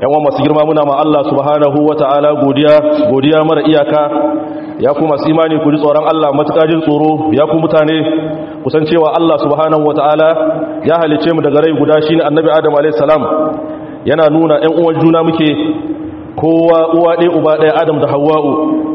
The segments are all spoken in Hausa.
yawan masu girma muna ma Allah subhanahu wata'ala godiya godiya mara iyaka ya ku masu imani ku ji tsoron Allah matuƙa jin tsoro ya ku mutane kusan cewa Allah subhanahu wata'ala ya halice mu daga rai guda shine annabi Adam alayhi salam yana nuna ƴan uwan juna muke kowa uwa ɗaya uba ɗaya Adam da Hawwa'u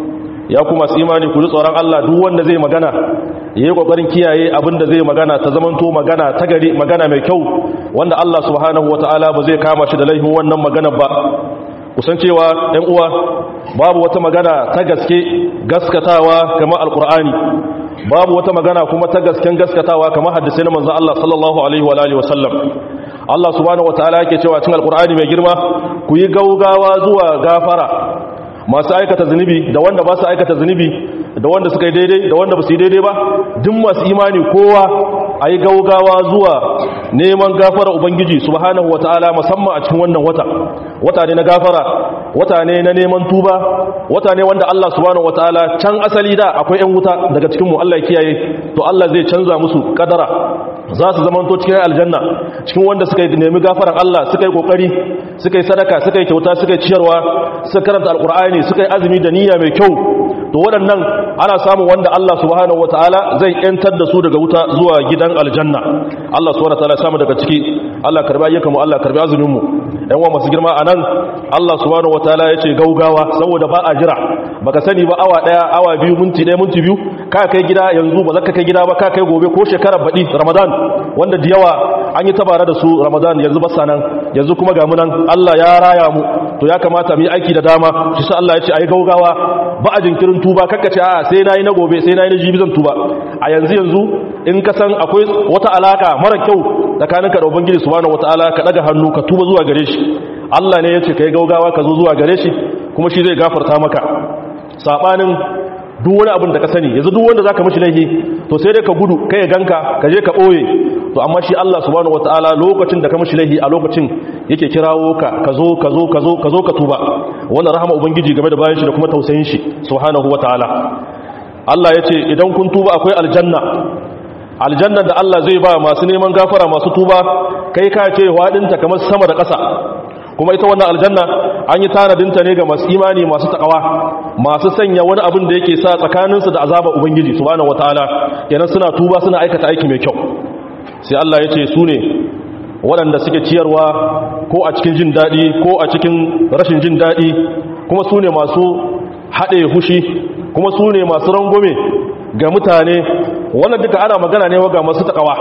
ya ku masu imani ku ji tsoron Allah duk wanda zai magana yayi kokarin kiyaye abinda zai magana ta zamanto magana ta gari magana mai kyau wanda Allah subhanahu wataala ba zai kama shi da laifin wannan magana ba kusan cewa ɗan uwa babu wata magana ta gaske gaskatawa kamar alkur'ani babu wata magana kuma ta gasken gaskatawa kamar hadisai na manzon Allah sallallahu alaihi wa alihi wasallam Allah subhanahu wataala yake cewa cikin alkur'ani mai girma ku yi gaugawa zuwa gafara masu aikata zunubi da wanda ba su aikata zunubi da wanda suka yi daidai da wanda ba su yi daidai ba duk masu imani kowa a yi gaugawa zuwa neman gafara ubangiji subhanahu wataala musamman a cikin wannan wata wata ne na gafara wata ne na neman tuba wata ne wanda Allah subhanahu wataala can asali da akwai yan wuta daga cikin mu Allah ya kiyaye to Allah zai canza musu kadara za su zamanto cikin aljanna cikin wanda suka yi nemi gafaran Allah suka yi kokari suka yi sadaka suka yi kyauta suka yi ciyarwa suka karanta alkur'ani suka yi azumi da niyya mai kyau to waɗannan ana samun wanda Allah subhanahu wataala zai yantar da su daga wuta zuwa gidan aljanna Allah subhanahu wataala ya samu daga ciki Allah karbi ayyukan mu Allah karbi azumin mu ɗan uwa masu girma anan Allah subhanahu wataala ya ce gaugawa saboda ba a jira baka sani ba awa daya awa biyu minti daya minti biyu ka kai gida yanzu ba zaka kai gida ba ka kai gobe ko shekarar baɗi Ramadan wanda da yawa an yi tabara da su Ramadan yanzu basa nan yanzu kuma ga munan Allah ya raya mu to ya kamata mu yi aiki da dama shi sa Allah ya ce ayi gaugawa ba a jinkirin tuba kakkace a sai nayi na gobe sai nayi na jibi zan tuba a yanzu yanzu in ka san akwai wata alaka mara kyau tsakaninka da ubangiji subhanahu wataala ka daga hannu ka tuba zuwa gare shi Allah ne ya ce kai gaugawa ka zo zuwa gare shi kuma shi zai gafarta maka sabanin duk wani abin da ka sani yanzu duk wanda zaka mishi laifi to sai dai ka gudu kai ganka ka je ka boye to amma shi Allah subhanahu wataala lokacin da ka mishi laifi a lokacin yake kirawo ka ka zo ka zo ka zo ka zo ka tuba wannan rahama ubangiji game da bayan shi da kuma tausayin shi subhanahu wataala Allah yace idan kun tuba akwai aljanna aljannan da Allah zai ba masu neman gafara masu tuba kai ka ce wadinta kamar sama da ƙasa kuma ita wannan aljanna an yi tanadinta ne ga masu imani masu takawa masu sanya wani abin da yake sa tsakaninsu da azaba ubangiji subhanahu wataala kenan suna tuba suna aikata aiki mai kyau sai Allah ya ce su ne waɗanda suke ciyarwa ko a cikin jin daɗi ko a cikin rashin jin daɗi kuma su ne masu haɗe hushi kuma su ne masu rangwame ga mutane wannan duka ana magana ne ga masu takawa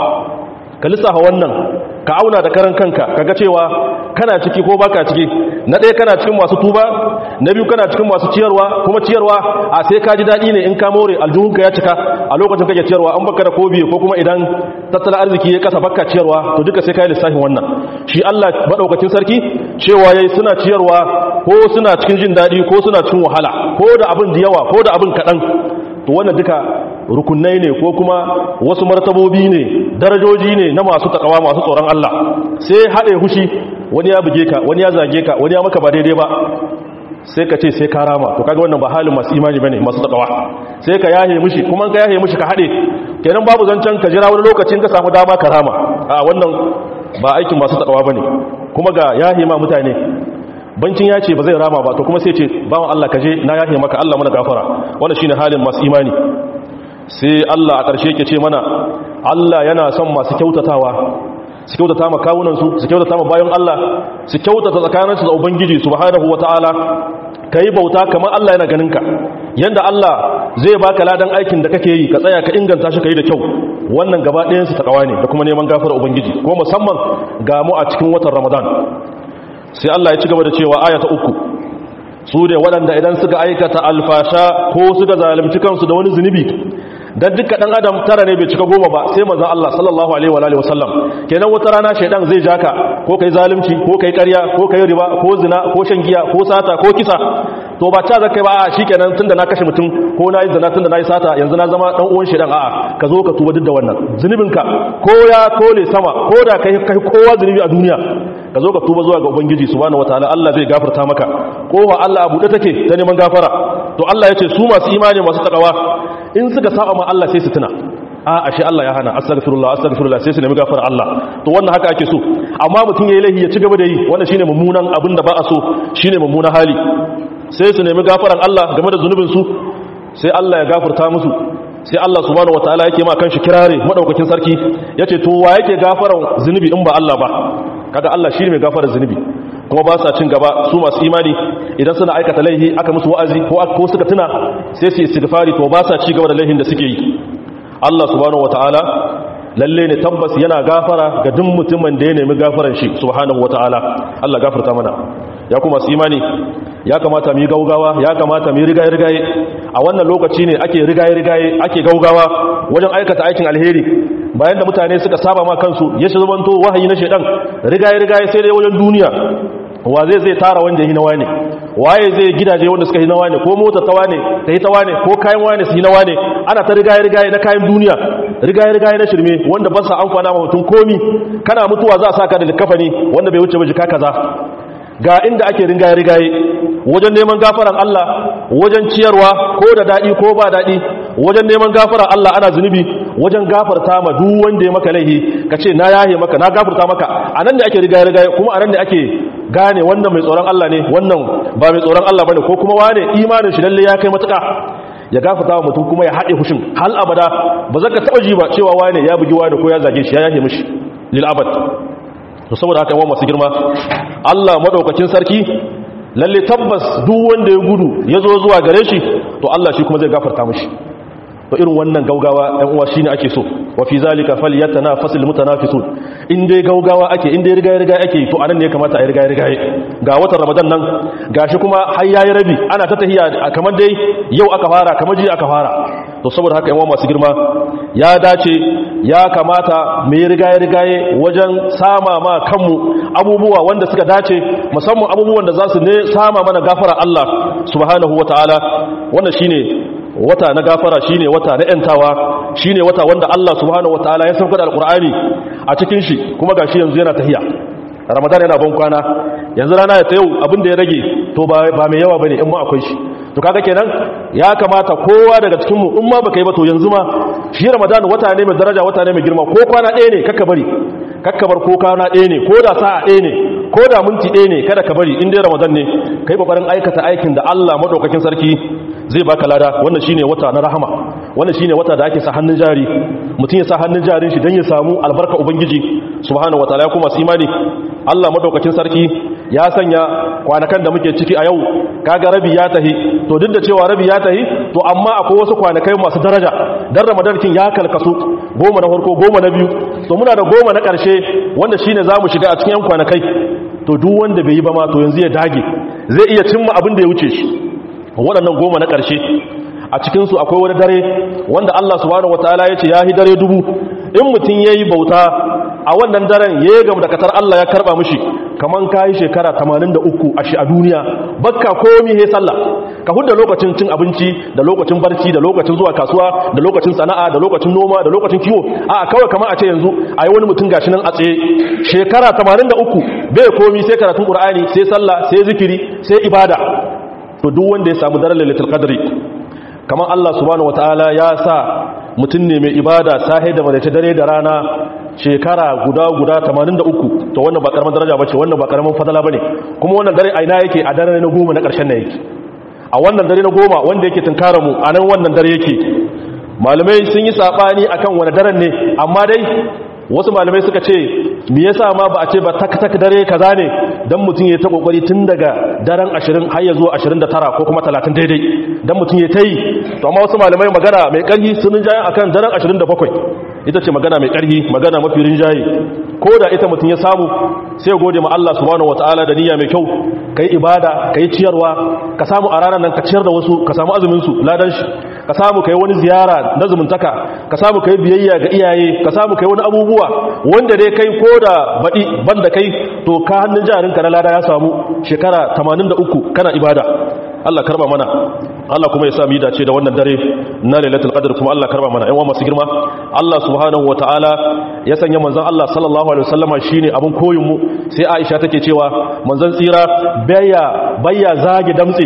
ka lissafa wannan ka auna da karan kanka kaga cewa kana ciki ko baka ciki na ɗaya kana cikin masu tuba na biyu kana cikin masu ciyarwa kuma ciyarwa a sai ka ji daɗi ne in ka more aljuhunka ya cika a lokacin kake ciyarwa an baka da ko biyu ko kuma idan tattalin arziki ya kasa baka ciyarwa to duka sai ka yi lissafin wannan shi Allah madaukakin sarki cewa yayi suna ciyarwa ko suna cikin jin daɗi ko suna cikin wahala ko da abin da yawa ko da abin kaɗan to wannan duka rukunai ne ko kuma wasu martabobi ne darajoji ne na masu takawa masu tsoron Allah sai haɗe hushi wani ya buge ka wani ya zage ka wani ya maka ba daidai ba sai ka ce sai ka rama to kaga wannan ba halin masu imani bane masu takawa sai ka yahe mushi kuma ka yahe mushi ka haɗe kenan babu zancen ka jira wani lokacin ka samu dama ka rama a wannan ba aikin masu takawa bane kuma ga yahe ma mutane bancin ya ce ba zai rama ba to kuma sai ce bawan Allah ka je na yahe maka Allah mana gafara wannan shine halin masu imani sai Allah a ƙarshe ke ce mana Allah yana son masu kyautatawa su kyautata ma kawunansu su kyautata ma bayan Allah su kyautata tsakaninsu da Ubangiji subhanahu wata'ala ka yi bauta kamar Allah yana ganinka yanda Allah zai baka ladan aikin da kake yi ka tsaya ka inganta shi ka yi da kyau wannan gaba ɗayansu ta kawa ne da kuma neman gafar Ubangiji ko musamman ga mu a cikin watan Ramadan sai Allah ya ci gaba da cewa aya ta uku su ne waɗanda idan suka aikata alfasha ko suka zalunci kansu da wani zunubi dan duka dan adam tara ne bai cika goma ba sai manzon Allah sallallahu alaihi wa alihi wasallam kenan wata rana shaydan zai jaka ko kai zalunci ko kai ƙarya ko kai riba ko zina ko shan giya ko sata ko kisa to ba ta zakai ba shikenan tunda na kashe mutum ko na yi zina tunda na yi sata yanzu na zama dan uwan shaydan a'a ka zo ka tuba duk da wannan zunubinka ko ya kole sama ko da kai kai kowa zunubi a duniya ka zo ka tuba zuwa ga ubangiji subhanahu wataala Allah zai gafarta maka kowa Allah abu da take ta neman gafara to Allah ya ce su masu imani masu takawa in suka saba ma Allah sai su tuna a ashe Allah ya hana astaghfirullah astaghfirullah sai su nemi gafara Allah to wannan haka ake so amma mutum yayi laifi ya ci gaba da yi wannan shine mummunan abin da ba a so shine mummunan hali sai su nemi gafaran Allah game da zunubin su sai Allah ya gafarta musu sai Allah subhanahu wataala yake ma kanshi kirare madaukakin sarki yace to wa yake gafaran zunubi in ba Allah ba kaga Allah shine mai gafarar zunubi kuma ba sa cin gaba su masu imani idan suna aikata laihi aka musu wa'azi ko ko suka tuna sai su istighfari to ba sa ci gaba da laihin da suke yi Allah subhanahu wataala lalle ne tabbas yana gafara ga duk mutumin da ya nemi gafaran shi subhanahu wataala Allah gafarta mana ya kuma su imani ya kamata mu yi gaugawa ya kamata mu yi rigaye rigaye a wannan lokaci ne ake rigaye rigaye ake gaugawa wajen aikata aikin alheri bayan da mutane suka saba ma kansu ya shi zamanto wahayi na shedan rigaye rigaye sai dai wajen duniya wa zai zai tara wanda yi nawa ne waye zai gidaje wanda suka yi nawa ne ko motar tawa ne ta yi tawa ne ko kayan wane su yi nawa ne ana ta rigaye rigaye na kayan duniya rigaye rigaye na shirme wanda ba sa amfana ma mutum komi kana mutuwa za a saka da likafani wanda bai wuce ba jika kaza ga inda ake rigaye rigaye wajen neman gafaran Allah wajen ciyarwa ko da daɗi ko ba daɗi wajen neman gafaran Allah ana zunubi wajen gafarta ma duk wanda ya maka laihi ka ce na yahe maka na gafarta maka a nan ne ake rigaye rigaye kuma a nan ne ake gane wannan mai tsoron Allah ne wannan ba mai tsoron Allah bane ko kuma wane imanin shi lalle ya kai matuƙa ya gafarta wa mutum kuma ya haɗe fushin hal abada ba zaka taɓa ji ba cewa wane ya bugi wane ko ya zage shi ya yahe mishi lil abad to saboda haka yawan masu girma Allah madaukakin sarki lalle tabbas duk wanda ya gudu ya zo zuwa gare shi to Allah shi kuma zai gafarta mishi to irin wannan gaugawa ɗan uwa shine ake so wa fi zalika falyatanafasul mutanafisun in dai gaugawa ake in dai riga riga ake to anan ne ya kamata a riga riga ga watan ramadan nan gashi kuma har yayi rabi ana ta tahiya kamar dai yau aka fara kamar ji aka fara to saboda haka yan masu girma ya dace ya kamata mu yi riga riga wajen sama ma kanmu abubuwa wanda suka dace musamman abubuwan da za su ne sama mana gafara Allah subhanahu wataala wannan shine wata na gafara shine wata na yantawa shine wata wanda Allah subhanahu wataala ya sauka da alqur'ani a cikin shi kuma gashi yanzu yana tahiya ramadan yana ban kwana yanzu rana ya ta yau abin da ya rage to ba mai yawa bane in ma akwai shi to kaga kenan ya kamata kowa daga cikin mu in ma baka yi ba to yanzu ma shi ramadan wata ne mai daraja wata ne mai girma ko kwana ɗaya ne kakka bari kakka bar ko kwana ɗaya ne ko da sa'a ɗaya ne ko da minti ɗaya ne kada ka bari in dai ramadan ne kai kokarin aikata aikin da Allah madaukakin sarki zai baka lada wannan shine wata na rahama wannan shine wata da ake sa hannun jari mutum ya sa hannun jarin shi dan ya samu albarka ubangiji subhanahu wataala ya kuma imani Allah madaukakin sarki ya sanya kwanakan da muke ciki a yau kaga rabi ya tahi to duk da cewa rabi ya tahi to amma akwai wasu kwanakai masu daraja dan ramadan kin ya kalkasu goma na farko goma na biyu to muna da goma na karshe wanda shine zamu shiga a cikin yan kwanakai to duk wanda bai yi ba ma to yanzu ya dage zai iya cimma abin da ya wuce shi waɗannan goma na ƙarshe a cikinsu akwai wani dare wanda Allah subhanahu wataala ya ce ya yi dare dubu in mutum ya yi bauta a wannan daren ya yi gam da katar Allah ya karɓa mishi kamar ka yi shekara 83 a shi a duniya bakka komi he sallah ka hudda lokacin cin abinci da lokacin barci da lokacin zuwa kasuwa da lokacin sana'a da lokacin noma da lokacin kiwo a kawai kamar a ce yanzu a yi wani mutum gashi nan a tsaye shekara 83 bai komi sai karatun ƙur'ani sai sallah sai zikiri sai ibada to duk wanda ya samu daren lailatul qadri kamar Allah subhanahu wataala ya sa mutum ne mai ibada sahi da madace dare da rana shekara guda guda 83 to wannan ba karaman daraja bace wannan ba karaman fadala bane kuma wannan dare aina yake a dare na goma na karshen nan yake a wannan dare na goma wanda yake tunkara mu a nan wannan dare yake malamai sun yi sabani akan wani daren ne amma dai wasu malamai suka ce me yasa ma ba a ce ba tak tak dare kaza ne dan mutum ya ta kokari tun daga daren 20 har ya zuwa 29 ko kuma 30 daidai dan mutum ya ta yi to amma wasu malamai magana mai karhi sun jaye akan daren 27 ita ce magana mai karhi magana mafi rinjaye ko da ita mutum ya samu sai gode ma Allah subhanahu wataala da niyya mai kyau kai ibada kai ciyarwa ka samu a ranar nan ka ciyar da wasu ka samu azumin su ladan shi ka samu kai wani ziyara na zumuntaka ka samu kai biyayya ga iyaye ka samu kai wani abubuwa wanda dai kai ko da baɗi banda kai to ka hannun jarinka na lada ya samu shekara 83 kana ibada Allah karba mana Allah kuma ya sa mu yi dace da wannan dare na lailatul qadr kuma Allah karba mana ƴan masu girma Allah subhanahu wataala ya sanya manzon Allah sallallahu alaihi wasallama shine abun koyin mu sai Aisha take cewa manzon tsira bayya bayya zage damtse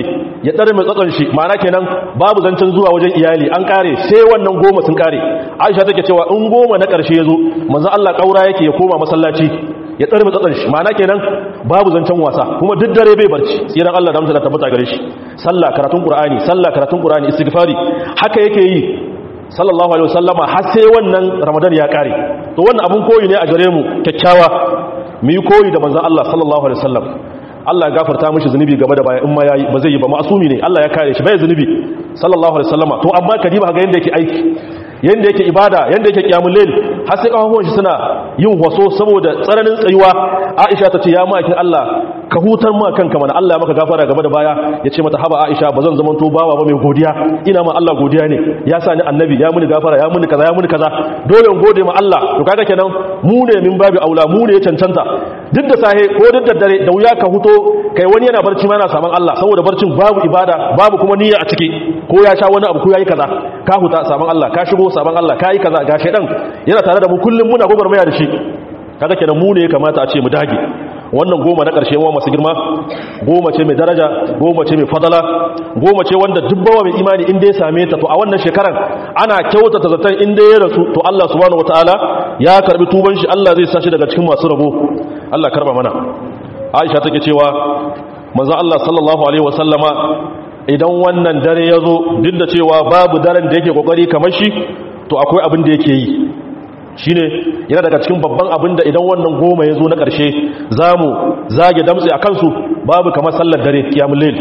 ya tsare mai tsatson shi ma'ana kenan babu zancen zuwa wajen iyali an kare sai wannan goma sun kare aisha take cewa in goma na karshe ya zo manzo Allah kaura yake ya koma masallaci ya tsare mai tsatson shi ma'ana kenan babu zancen wasa kuma duk dare bai barci tsiran Allah da amsa da tabbata gare shi sallah karatun qur'ani sallah karatun qur'ani istighfari haka yake yi sallallahu alaihi wasallama har sai wannan ramadan ya kare to wannan abun koyi ne a gare mu kyakkyawa mu yi koyi da manzon Allah sallallahu alaihi wasallam Allah ya gafarta mishi zunubi gaba da baya in ma yayi ba zai yi ba ma'asumi ne Allah ya kare shi bai zunubi sallallahu alaihi wasallama to amma kadiba ga yanda yake aiki yanda yake ibada yanda yake kiyamul layl har sai kafafuwan shi suna yin waso saboda tsananin tsayuwa Aisha ta ce ya ma'aikin Allah ka hutar ma kanka mana Allah ya maka gafara gaba da baya ya ce mata haba Aisha ba zan zaman to bawa ba mai godiya ina ma Allah godiya ne ya sa ni annabi ya muni gafara ya muni kaza ya muni kaza dole in gode ma Allah to kaga kenan mu ne min babu aula mu ne ya cancanta duk da sahe ko duk da dare da wuya ka huto kai wani yana barci ma yana saman Allah saboda barcin babu ibada babu kuma niyya a ciki ko ya sha wani abu ko yayi kaza ka huta saman Allah ka shigo saman Allah ka yi kaza ga shedan yana tare da mu kullum muna gogarmaya da shi kaga kenan mu ne ya kamata a ce mu dage wannan goma na ƙarshe wa masu girma goma ce mai daraja goma ce mai fadala goma ce wanda dubbawa mai imani inda ya same ta to a wannan shekaran ana kyautata zaton inda ya rasu to Allah subhanahu wataala ya karbi tuban shi Allah zai sashi daga cikin masu rabo Allah karba mana Aisha take cewa manzo Allah sallallahu alaihi wasallama idan wannan dare ya zo duk da cewa babu daren da yake kokari kamar shi to akwai abin da yake yi shine yana daga cikin babban abin da idan wannan goma ya zo na ƙarshe za mu zage damtse a kansu babu kamar sallar dare kiyamun lail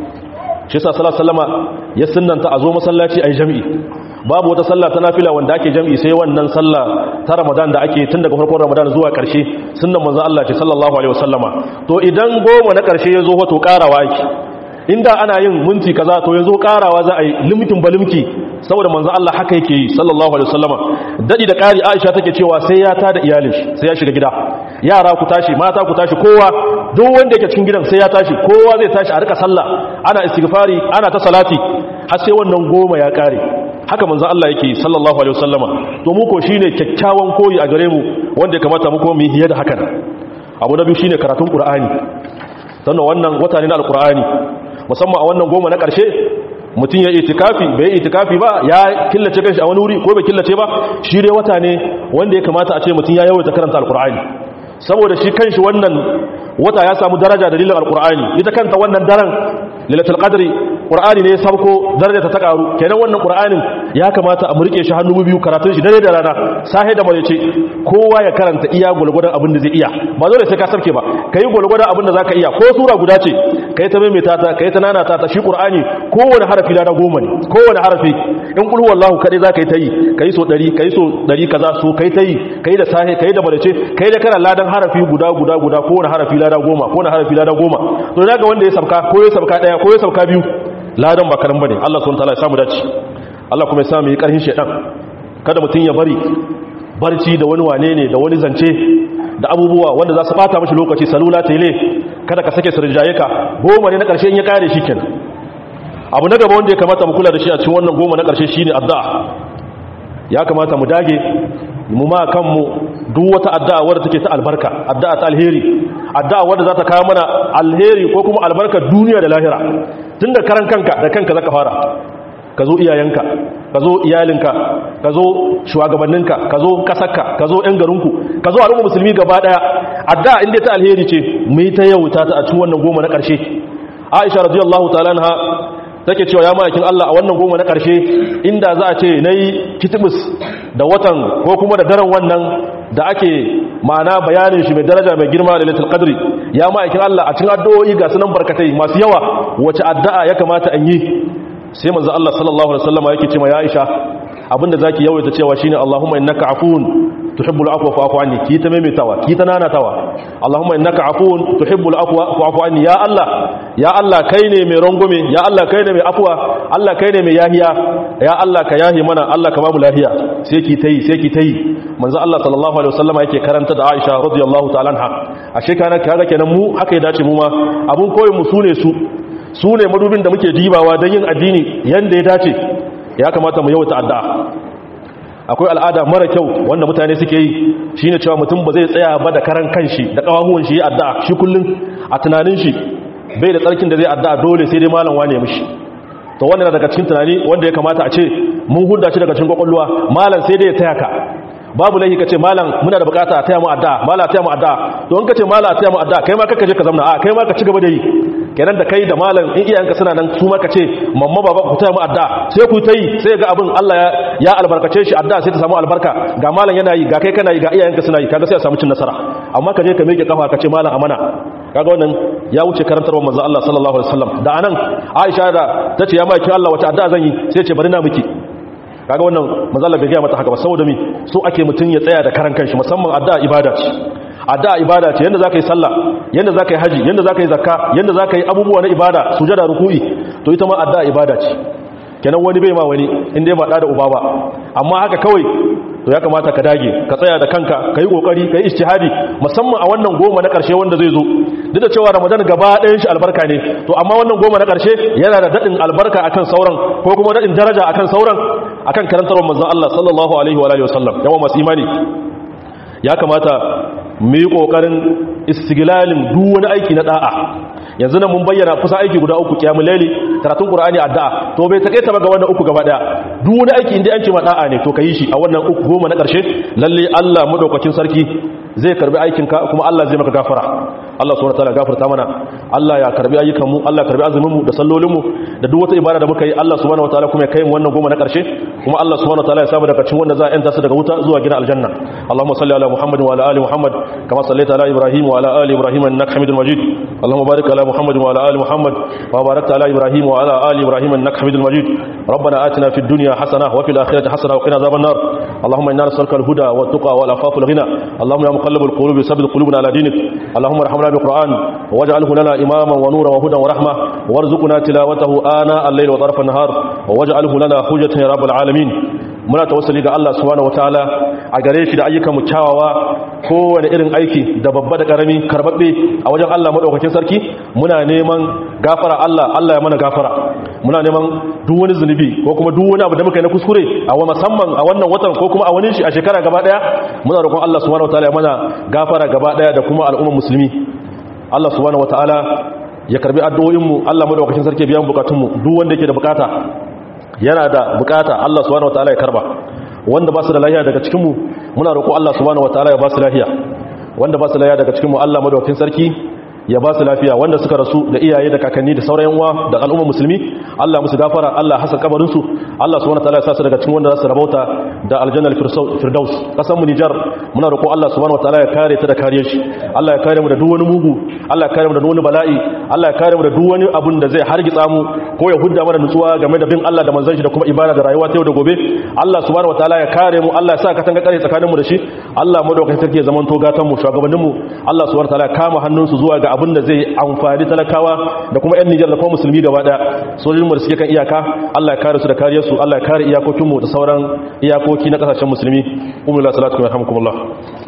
shi sa salar salama ya sunanta a zo masallaci a yi jami'i babu wata sallah ta nafila wanda ake jami'i sai wannan sallah ta ramadan da ake tun daga farkon ramadan zuwa ƙarshe sunan manzo Allah ce sallallahu alaihi wasallama to idan goma na ƙarshe ya zo wato ƙarawa ake inda ana yin minti kaza to yanzu karawa za a yi limkin balimki saboda manzo Allah haka yake yi sallallahu alaihi wasallama dadi da kari Aisha take cewa sai ya tada iyalin shi sai ya shiga gida yara ku tashi mata ku tashi kowa duk wanda yake cikin gidan sai ya tashi kowa zai tashi a rika sallah ana istighfari ana ta salati har sai wannan goma ya kare haka manzo Allah yake yi sallallahu alaihi wasallama to mu ko shine kyakkyawan koyi a gare mu wanda ya kamata mu kuma mu yi da hakan abu na biyu shine karatun qur'ani sannan wannan wata ne na alqur'ani musamman a wannan goma na ƙarshe mutum ya itikafi bai itikafi ba ya killace kanshi a wani wuri ko bai killace ba shi dai wata ne wanda ya kamata a ce mutum ya yawaita karanta alkur'ani saboda shi kanshi wannan wata ya samu daraja dalilin alkur'ani ita kanta wannan daren lailatul qadri qur'ani ne ya sabko daraja ta karu kenan wannan qur'anin ya kamata a murke shi hannu biyu karatun shi dare da rana sahe da ce kowa ya karanta iya gulgudan abin da zai iya ba dole sai ka sarke ba kai gulgudan abin da zaka iya ko sura guda ce kai ta maimaita ta kai ta nana ta ta shi qur'ani kowane harafi da goma ne kowane harafi in qul huwallahu kadai zaka yi ta yi kai so 100 kai so 100 kaza so kai ta yi kai da sahe kai da malace kai da kana ladan harafi guda guda guda kowane harafi lada goma kowane harafi lada goma to daga wanda ya sabka ko ya sabka daya ko ya sabka biyu ladan ba karan bane Allah subhanahu wataala ya samu dace Allah kuma ya samu yi karhin shedan kada mutun ya bari barci da wani wane ne da wani zance da abubuwa wanda za su bata mashi lokaci salula tele kada ka sake sirjaye ka goma ne na karshe in ya kare shi kenan abu na gaba wanda ya kamata mu kula da shi a cikin wannan goma na karshe shine addu'a ya kamata mu dage mu ma kanmu duk wata addu'a wadda take ta albarka addu'a ta alheri addu'a wadda za ta kawo mana alheri ko kuma albarka duniya da lahira tunda karan kanka da kanka zaka fara ka zo iyayenka ka zo iyalinka ka zo shugabanninka ka zo kasarka ka zo ɗan garinku ka zo al'umma musulmi gaba ɗaya addu'a inda ta alheri ce mu yi ta yauta ta a cikin wannan goma na ƙarshe aisha radiyallahu ta'ala anha take cewa ya ma'aikin Allah a wannan goma na ƙarshe inda za a ce na yi kitibus da watan ko kuma da daren wannan da ake ma'ana bayanin shi mai daraja mai girma da litul qadri ya ma'aikin Allah a cikin addu'o'i ga sunan barkatai masu yawa wace addu'a ya kamata an yi sai manzo Allah sallallahu alaihi wasallam yake cewa ya Aisha abinda zaki yawaita cewa shine Allahumma innaka afuwun tuhibbul afwa fa'fu anni ki ta maimaitawa ki ta nanatawa Allahumma innaka afuwun tuhibbul afwa fa'fu anni ya Allah ya Allah kai ne mai rangume ya Allah kai ne mai afwa Allah kai ne mai yahiya ya Allah ka yahi mana Allah ka bamu lahiya sai ki tayi sai ki tayi manzo Allah sallallahu alaihi wasallam yake karanta da Aisha radiyallahu ta'ala anha ashe kana kaga kenan mu haka ya dace mu ma abun koyin mu sune su su ne madubin da muke dibawa don yin addini yadda ya dace ya kamata mu yawata addu'a akwai al'ada mara kyau wanda mutane suke yi shi ne cewa mutum ba zai tsaya ba da karan kanshi da ƙawahuwan shi addu'a shi kullum a tunanin shi bai da tsarkin da zai addu'a dole sai dai malam wane mishi to wannan daga cikin tunani wanda ya kamata a ce mun hudda shi daga cikin kwakwalwa malam sai dai ya taya ka babu laifi kace malam muna da bukata a taya mu addu'a malam taya mu addu'a to in kace malam taya mu addu'a kai ma kaka je ka zamna a kai ma ka ci gaba da yi kenan da kai da malam in iyayenka suna nan su ma kace mamma baba ku taya mu addu'a sai ku tayi sai ga abin Allah ya ya albarkace shi addu'a sai ta samu albarka ga malam yana yi ga kai kana yi ga iyayenka suna yi kaga sai a samu cin nasara amma ka je ka miƙe kafa kace malam amana kaga wannan ya wuce karantarwar manzo Allah sallallahu alaihi wasallam da anan Aisha da tace ya maki Allah wata addu'a zan yi sai ce bari na miki kaga wannan manzo Allah bai ga mata haka ba saboda mi so ake mutun ya tsaya da karan kanshi musamman addu'a ibada ce addu'a ibada ce yanda zaka yi sallah yanda zaka yi haji yanda zaka yi zakka yanda zaka yi abubuwa na ibada sujada ruku'i to ita ma addu'a ibada ce kenan wani bai ma wani inda ba da uba ba amma haka kawai to ya kamata ka dage ka tsaya da kanka ka yi kokari ka yi ijtihadi musamman a wannan goma na karshe wanda zai zo duk da cewa ramadan gaba ɗayan shi albarka ne to amma wannan goma na karshe yana da dadin albarka akan sauran ko kuma dadin daraja akan sauran akan karantarwar manzon Allah sallallahu alaihi wa alihi wasallam yawa masu imani ya kamata mu yi kokarin istiglalin duk wani aiki na da'a yanzu nan mun bayyana kusa aiki guda uku kiyamul laili karatun qur'ani addu'a to bai take ta ga wannan uku gaba daya duk wani aiki inda an ce ma da'a ne to kai shi a wannan uku goma na karshe lalle Allah madaukakin sarki zai karbi aikin ka kuma Allah zai maka gafara Allah subhanahu wataala gafarta mana Allah ya karbi ayyukan mu Allah ya karbi azumin mu da sallolin mu da duk wata ibada da muka yi Allah subhanahu wataala kuma ya kai mu wannan goma na karshe kuma Allah subhanahu wataala ya samu daga cikin wanda za a yanta su daga wuta zuwa gidan aljanna Allahumma salli ala Muhammad wa ala ali Muhammad kama sallaita ala Ibrahim wa ala ali Ibrahim innaka Hamidul Majid Allahumma barik ala محمد وعلى آل محمد وباركت على إبراهيم وعلى آل إبراهيم إنك حميد مجيد ربنا آتنا في الدنيا حسنة وفي الآخرة حسنة وقنا عذاب النار اللهم إنا نسألك الهدى والتقى والعفاف والغنى اللهم يا مقلب القلوب ثبت قلوبنا على دينك اللهم ارحمنا بالقرآن واجعله لنا إماما ونورا وهدى ورحمة وارزقنا تلاوته آناء الليل وطرف النهار واجعله لنا حجة يا رب العالمين muna tawassuli ga Allah subhanahu wataala a gare shi da ayyukan mu kyawawa kowane irin aiki da babba da karami karbabbe a wajen Allah madaukakin sarki muna neman gafara Allah Allah ya mana gafara muna neman duk wani zunubi ko kuma duk wani abu da muka yi na kuskure a wa musamman a wannan watan ko kuma a wani shi a shekara gaba daya muna roƙon Allah subhanahu wataala ya mana gafara gaba daya da kuma al'ummar musulmi Allah subhanahu wataala ya karbi addu'o'in mu Allah madaukakin sarki biyan bukatun mu duk wanda yake da bukata yana da bukata Allah subhanahu wataala ya karba wanda ba su da lafiya daga cikin mu muna roƙo Allah subhanahu wataala ya ba su lafiya wanda ba su lafiya daga cikin mu Allah madaukakin sarki ya ba su lafiya wanda suka rasu da iyaye da kakanni da sauran yanwa da al'umma musulmi Allah musu gafara Allah hasan kabarin su Allah subhanahu wataala ya sa su daga cikin wanda za su rabauta da aljanna firdaus kasan mu Nijar muna roƙo Allah subhanahu wataala ya kare ta da kariyar shi Allah ya kare mu da duk wani mugu Allah ya kare mu da duk wani bala'i Allah ya kare mu da duk wani abun da zai hargitsa mu ko ya hudda mana nutsuwa game da bin Allah da manzon shi da kuma ibada da rayuwa ta yau da gobe Allah subhanahu wataala ya kare mu Allah ya sa katanga kare tsakanin mu da shi Allah madaukakin sarki ya zaman to gatan mu shugabannin mu Allah subhanahu wataala ya kama hannun su zuwa ga abin da zai amfani talakawa da kuma 'yan Nijar da kuma musulmi gaba daya sojojin da suke kan iyaka Allah ya kare su da kariyarsu Allah ya kare iyakokinmu da sauran iyakoki na kasashen musulmi umar salatu kuma yarhamukumullah